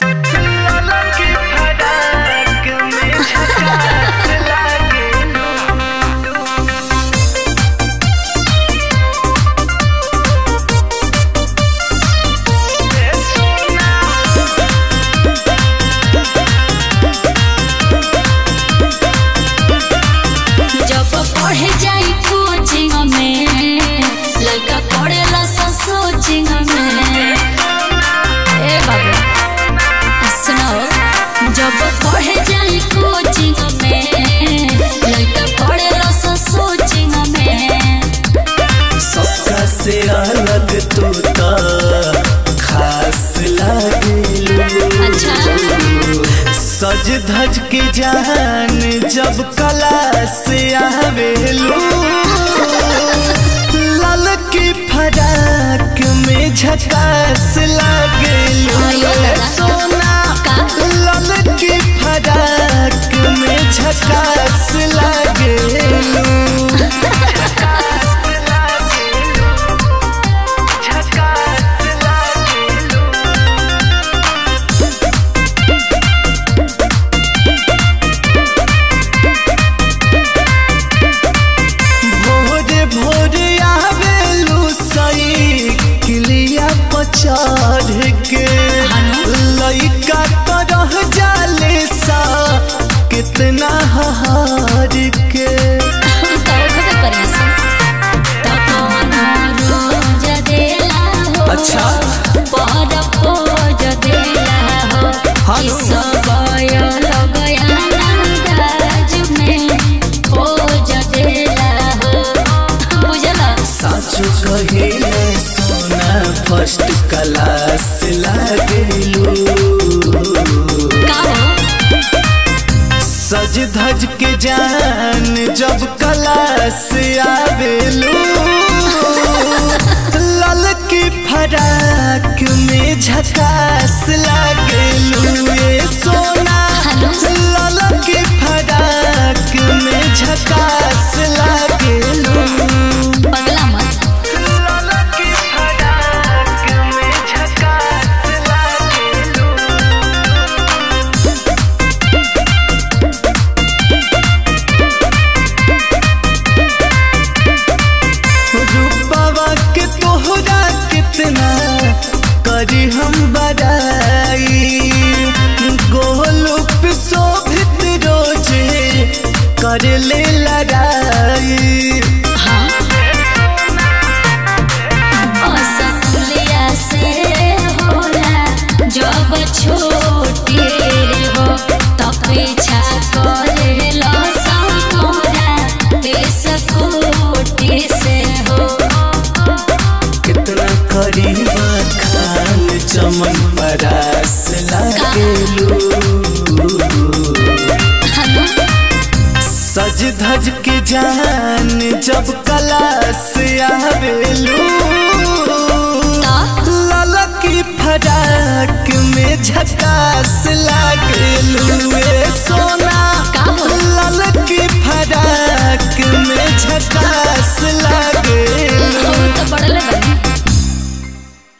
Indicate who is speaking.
Speaker 1: जब पढ़े जाई कोचिंग में लड़का पढ़ेला सा सोचिंग में ए बाबू सुनाओ जब पढ़े जाई कोचिंग में लड़का पढ़ेला सा सोचिंग में
Speaker 2: सबका से अलग तू तो खास लागेलू
Speaker 1: अच्छा
Speaker 2: सज धज के जान जब कला से आवेलू लाल की फराक में झकास लागेलू
Speaker 1: आयो दादा।
Speaker 2: सोना
Speaker 1: का?
Speaker 2: लाल की फराक में झकास लागेलू भोरे भोरे आवेलू सही किलिया पर चढ़ के लइका तो रह जाले सा कितना हार के अच्छा। हेलो। साचो कहिले सोना फर्स्ट क्लास लागेलू सज धज के जान जब क्लास आवेलू लाल की फराक में झकास लागेलू ये सोना
Speaker 1: हेलो।
Speaker 2: लाल की फराक में झकास लागेलू
Speaker 1: पगला मत
Speaker 2: लाल की फराक में झकास लागेलू रूपवा के तोहरा कितना करी हम बड़ाई गोलू पे शोभित रोजे कर ले लड़ाई
Speaker 1: हाँ असलिया से होला जब छोटी हो तो पीछा करे लो संगोरा देश कोटि से हो
Speaker 2: कितना करीबा खान चमन परास लागेलू
Speaker 1: हेलो
Speaker 2: सज धज के जान जब कला से आवेलू लाल की फराक में झकास लागेलू ए